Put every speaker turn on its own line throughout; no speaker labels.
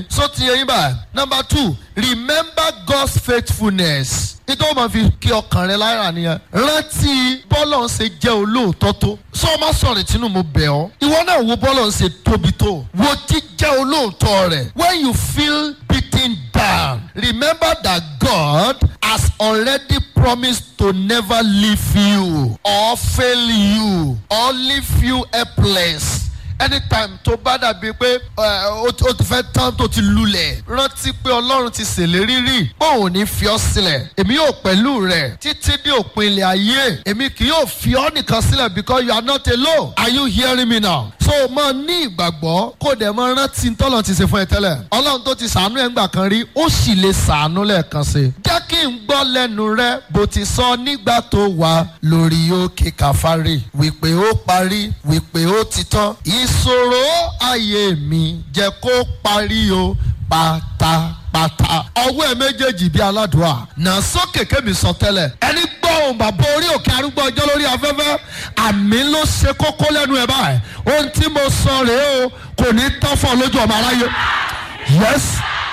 so ti yẹ yín báyìí number two remember God's faithfulness nítorí wọn fi kí ọkàn rẹ lára nìyẹn rántí bọ́lọ̀ ń ṣe jẹ́ olóòótọ́ tó sọ ma sọ̀rọ̀ tínú mo bẹ̀ ọ́ ìwọ náà wo bọ́lọ̀ ń ṣe tóbi tó wo jíjẹ́ olóòótọ́ rẹ̀ when you feel beaten down remember that God has already promised to never leave you or fail you or leave you helpless anytime tó bá dàbí pé ó ti fẹ́ tán tó ti lulẹ̀ rántí pé ọlọ́run ti ṣèlérí rí pé òun ní fi ọ́ sílẹ̀ èmi yóò pẹ̀lú rẹ̀ títí dé òpin ilẹ̀ ayé èmi kì yóò fi ọ́ nìkan sílẹ̀ because you are not alone are you hearing me now so máa ní ìgbàgbọ́ kó dẹ̀ máa rántí tọ́lọ̀ ti ṣe fún ẹ tẹ́lẹ̀ ọlọ́run tó ti ṣàánú ẹ̀ ńgbà kan rí ó sì lè ṣàánú lẹ́ẹ̀kan sí jẹ́ kí n gbọ́ lẹ́nu rẹ bó ti sọ nígbà tó wà lórí òkè kàfárì wípé ó parí wípé ó ti tán ìṣòro ayé mi jẹ́ kó parí o pátápátá. ọwọ́ ẹ méjèèjì bíi aládùúrà nà sókè kémi sọ tẹ́lẹ̀. ẹni gbọ́ ohùn bàbá orí òkè arúgbó ọjọ́ lórí afẹ́fẹ́ àmì ló ṣe kókó lẹ́nu ẹ̀ báyìí. ohun tí mo sọ rèé o kò ní tán fún ọ lójú ọmọ aráyé. yes.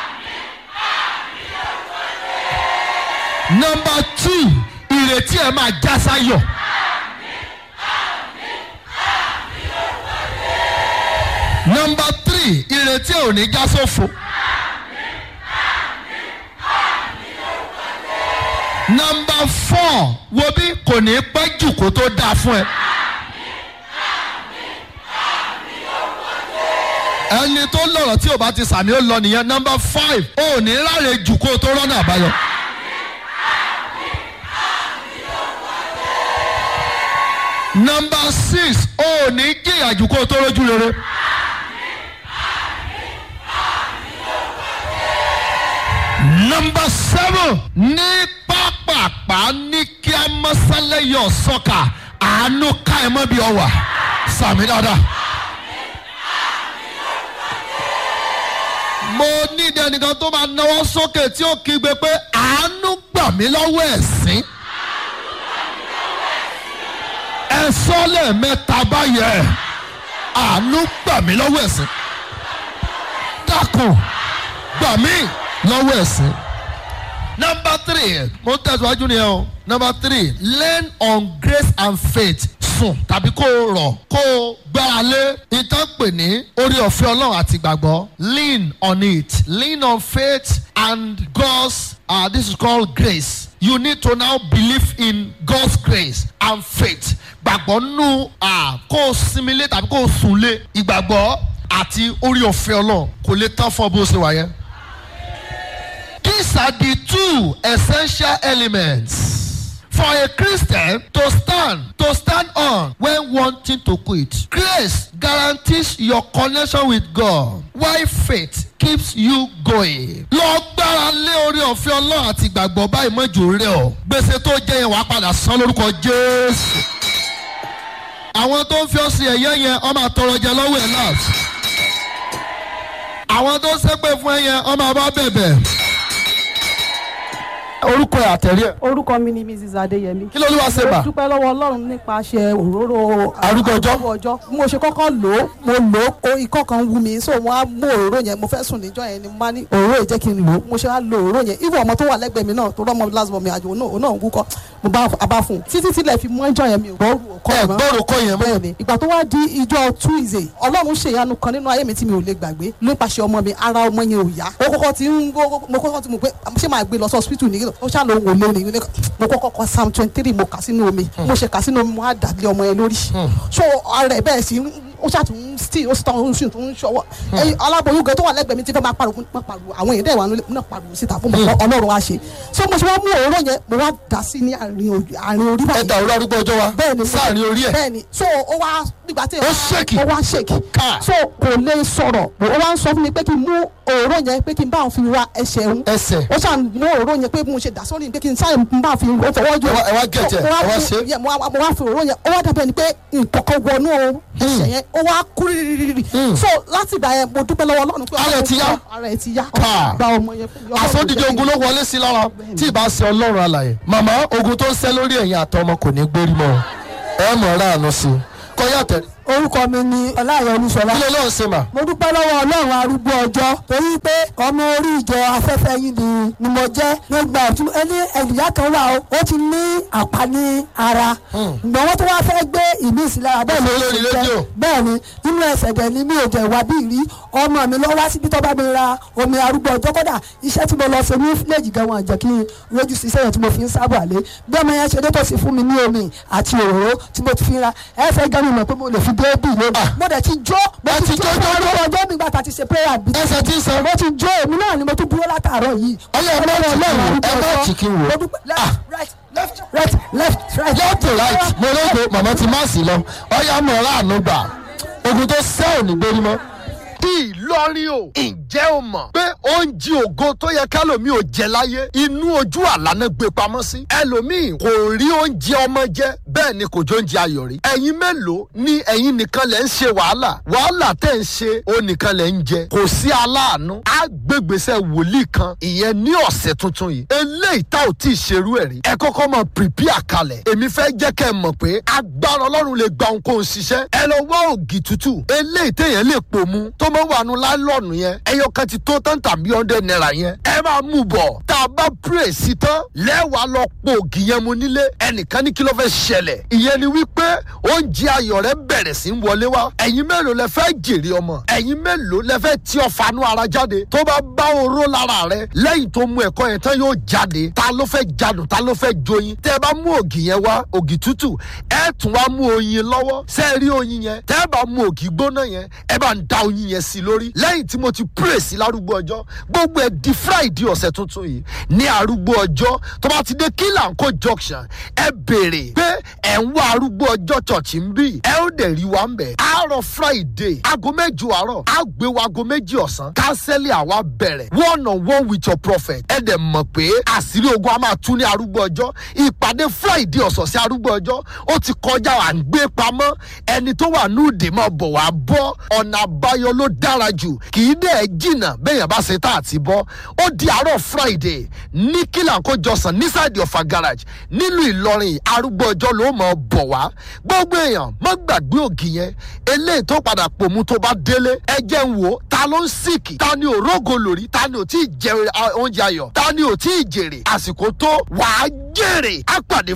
number two ìrètí ẹ máa já sáyọ̀. nọmba three ìrètí ò ní já sófo. nọmba four wo bí kò ní pẹ́ jù kó tó dáa fún ẹ. ẹni tó lọ̀rọ̀ tí ò bá ti sàmì ó lọ nìyẹn nọmba five ò ní ráre jù kó tó rọ́nà àbáyọ. nọmba six ò ní jìyà jù kó tó rójú rere. Number seven ní pápápá ní kí a mọ́sálẹ̀ yọ sọ́kà àánú ká ẹ mọ́ bí ọ wà sàmì dáadáa. mo ní ìdẹ́nìkan tó máa náwó sókè tí ó kígbe pé àánú gbà mí lọ́wọ́ ẹ̀sín. ẹ sọ lẹ́ẹ̀mẹ́ta báyẹn àánú gbà mí lọ́wọ́ ẹ̀sín. dákun gbà mí lọ́wọ́ ẹ̀sìn. number three mo ń tẹ̀síwájú ni ẹ o number three learn on grace and faith sùn tàbí kó o rọ̀ kó o gbára lé ìtàn pè ní orí ọ̀fẹ́ ọlọ́run àti ìgbàgbọ́ lean on it lean on faith and God's uh, this is called grace you need to now believe in God's grace and faith gbàgbọ́ nù kó o sinmi lé tàbí kó o sùn lé ìgbàgbọ́ àti orí ọ̀fẹ́ ọlọ́run kò lè tán fún ọ bó ṣe wà yẹn. These are the two essential elements for a Christian to stand to stand on when wanting to quit. Grace guarantees your connection with God while faith keeps you going. Lọ gbára lé orí ọ̀fẹ́ Ọlọ́run àti ìgbàgbọ́ báyìí mọ́jú rẹ̀ ọ́. Gbèsè tó jẹ́ yẹn wàá padà san lórúkọ Jésù. Àwọn tó ń fi ọ́ sí ẹ̀yẹ́ yẹn ọmọ àtọrọ jẹ lọ́wọ́ ẹ̀ láti. Àwọn tó ń ṣépè fún ẹ yẹn ọmọ àbá bẹ̀bẹ̀ orúkọ ẹ àtẹ̀rí ẹ.
orúkọ mi ni mrs adeyemi.
kí ló ló wá ṣe bà.
mo dúpẹ́ lọ́wọ́ ọlọ́run nípasẹ̀ òróró
Arúgbó ọjọ́.
arúgbó ọjọ́ bí mo ṣe kọ́kọ́ lò ó mo lò ó o ikọ́ kan wú mi so mo á mú òróró yẹn mo fẹ́ sùn níjọ́ yẹn ni mo bá ní òróró yìí jẹ́ kí n lò ó mo ṣe wá lo òróró yẹn even ọmọ tó wà lẹ́gbẹ̀ẹ́ mi náà tó rọ́mọ last born mi àjò òun náà òun náà ń wúkọ́ mo bá a bá fún un títí tílẹ̀ fi mọ́ ìjọ yẹn mi ò gbọ́ òkọ́
ẹ gbọ́rọ̀ kọ́ yẹn mọ́.
bẹ́ẹ̀ ni ìgbà tó wá di ìjọ tuesday ọlọ́run ṣèyanu kan nínú ayé mi tí mi ò lè gbàgbé nípasẹ̀ ọmọ mi ara ọmọ yẹn ò yá ó kọ́kọ́ ti ń mo kọ́kọ́ ti mọ̀ pé ṣé máa gbé lọ sí hospital nìyí ó ṣáà ló ń wò lónìí ní mo kọ́kọ́ kọ psalm twenty three mo kà sínú omi mo ṣe kà sínú omi mo á dàlé ọmọ yẹn lórí so ara ẹ̀ bẹ́ẹ̀ sí ó ṣàtún still ó sì tán ó sì tún ṣọwọ́ ẹyin aláboyún gan tó wà lẹ́gbẹ̀ẹ́ mi ti fẹ́ máa pariwo máa pariwo àwọn èèyàn dẹ̀ wà nílé náà pariwo síta fún mi ọlọ́run wa ṣe so mo ṣe wá mú òróró yẹn mo wá dà sí ní àárín orí àárín orí
ẹ
báyìí
da orí arúgbó ọjọ́ wa
bẹ́ẹ̀ni
sáàrin orí ẹ.
bẹ́ẹ̀ni so ó wá nígbà tí
Ó ṣèkì.
ó wá ṣèkì
Ká.
so kò lè sọ̀rọ̀ ó wá ń sọ fún mi pé kí n mú òróró yẹn pé kí n bá òun fi ra ẹsẹ̀ òun
ẹsẹ̀
ó ṣàn mú òróró yẹn pé mo ṣe dà sórí pé kí n sáré bá fi ó fọwọ́ jù
Ẹ wá- ẹ wá gẹ̀tẹ̀,
mo wá
ẹ wá
fi-
ṣe.
yẹ, mo wá mo wá fi òróró yẹn ó wá dàbẹ̀ ni pé nǹkan kan wọnú ẹsẹ̀ yẹn ó wá kú rírírírí so láti ìgbà yẹn mo dúpẹ́ lọ́wọ́ Ọlọ́run pé
Ara ẹ̀ ti yá.
ara ẹ̀ ti yá
Ká.
gba ọmọ yẹn fún mi Ọlọ́run
àsọdíje
jẹ́ kí n-
ogun ló wọlé sí lára tí ì bá ṣe ọlọ́run alàyè. màmá ogun tó ń ṣẹ́ lórí ẹ̀yìn àtọmọ kò ní gbérí mọ́ ẹ mọ̀ ọ́ ráàánú sí i kọ́ yàtẹ̀
orúkọ mi ni ọláyọ olúṣọlá
kí ló lóun ṣe mà.
mo dúpẹ́ lọ́wọ́ ọlọ́run arúgbó ọjọ́ torí pé ọmọ orí ìjọ afẹ́fẹ́ yìí ni ni mo jẹ́ nígbà tí ẹni ẹ̀dùnjá kan wà ó ó ti ní àpá ní ara ìgbà wọn tó wá fẹ́ gbé ìmí ìsìlára bẹ́ẹ̀ ló
lórí
ṣe
rédíò.
jẹ́ bẹ́ẹ̀ ni nínú ẹsẹ̀ dẹ̀ ni mi ò jẹ́ ìwà bí rí ọmọ mi lọ wá síbi tó bá mi ra omi arúgbó ọjọ́ kódà iṣẹ́ tí mo lọ ṣe ní fílẹ̀jì gan wọn jẹ́ kí n rojú sí iṣẹ́ yẹn tí mo fi ń sábà lé bí ọmọ yẹn ṣe dé tó sì fún mi ní omi àti òróró tí mo ti fi ra ẹsẹ̀ gan mi mọ̀ pé mo lè fi dé bì lónìí mo dẹ̀ ti jó mo
Ẹ
ti
ti
jó
jó, jó,
fún arúgbó ọjọ́ mi gbà tá a ti ṣe prayer bí
ẹsẹ̀ tí ń sọ.
mo ti jó èmi náà ni mo tún dúró látàárọ̀ yìí
Ọlọ́run má jì kí n wò, ẹ má jì kí n wò.
mo dúpẹ́ left right left right left right
left to right mo lóko màmá ti má sí lọ ọyá mọ̀ láàánú gbà ogun tó sẹ́ ò ní gbérí mọ́. Ìlọrin o ǹjẹ́ o mọ̀ pé oúnjẹ ògo tó yẹ kálòmíì ò jẹ láyé inú ojú àlá náà gbé pamọ́ sí ẹlòmíì kò rí oúnjẹ ọmọ jẹ bẹ́ẹ̀ ni kò jó oúnjẹ ayọ̀ rí ẹ̀yin mélòó ni ẹ̀yin nìkan lẹ̀ ń ṣe wàhálà wàhálà tẹ̀ ń ṣe ó nìkan lẹ̀ ń jẹ kò sí aláàánú àgbègbèsẹ̀ wòlíì kan ìyẹn ní ọ̀sẹ̀ tuntun yìí eléyìí tá ò tí ì ṣerú ẹ̀ rí ẹ kọ́kọ́ mọ̀ prepare kalẹ̀ èmi fẹ́ jẹ́ kẹ́ ẹ mọ̀ pé agbára ọlọ́run lè gba ohunkóhun ṣiṣẹ́ ẹ lọ wá ògì tútù eléyìí téèyàn lè pò mu tó máa wà nù láìlọ́ọ̀nù yẹn ẹyọ kan ti tó tán tàbí ọ̀ndẹ̀ náírà yẹn ẹ máa mú bọ̀ tá a bá pray sí tán lẹ́wàá lọ po ògì yẹn mu nílé ẹnìkan ní kí ló fẹ́ ṣẹlẹ̀ ìyẹn ni wípé oúnjẹ ayọ̀ rẹ bẹ̀rẹ̀ sí ń wọlé wá ẹ̀yin mélòó lẹ fẹ́ jèrè ọmọ ẹ̀yin mélòó lẹ fẹ́ tí ọ̀fanú ara jáde tó bá bá oró lára rẹ lẹ́yìn tó mu ẹ̀kọ́ yẹn tán yóò jáde ta ló fẹ́ jadùn ta ló fẹ́ joyin tẹ́ ẹ bá mú ògì yẹn wá ògì tútù ẹ tún wá mú oyin lọ́wọ́ ṣé ẹ rí oyin yẹn tẹ́ ẹ bá mú ògì gbóná yẹn ẹ bá ń da oyin yẹn sí lórí lẹ́yìn tí mo ti pray sí lárúgbó ọjọ́ gbogbo ẹ̀ di friday ọ̀sẹ̀ tuntun yìí ní arúgbó ọjọ́ tó bá ti dé kílànkó junction ẹ béèrè pé ẹ̀ ń wá arúgbó ọjọ́ church ń bì ẹ ó dẹ̀ rí wa ń bẹ̀ àárọ̀ friday aago mẹ́jọ àárọ̀ á gbé wa aago méjì ọ̀sán kánsẹ́lì àwa bẹ̀rẹ̀ one on one with your prophet ẹ dẹ̀ mọ̀ pé àṣírí ogun a máa tún ní arúgbó ọjọ́ ìpàdé friday ọ̀sọ̀ọ̀sẹ̀ arúgbó ọjọ́ ó ti kọjá à ń gbé pamọ́ ẹni tó wà ní òde máa bọ̀ wá bọ́ ọ̀nà àbáyọ ló dára jù kì í dẹ̀ jìnnà bẹ́ẹ̀ yẹn bá ṣe tá àti bọ́ ó di àárọ̀ friday ní kílànkó jọsàn nísàdì ọ̀fà garage nílùú ìlọrin arúgbó ọjọ́ ló máa bọ̀ wá gbogbo èèyàn má gbàgbé ògì yẹn eléyìí tó padà pòmù tó bá délé ẹ jẹ́ ń wò ó ta ló ń sìkì ta ni ò rógo lórí ta ni ò tí ì jẹ oúnjẹ ayọ̀ ta ni ò tí ì jèrè àsìkò tó wàá jèrè á pàdé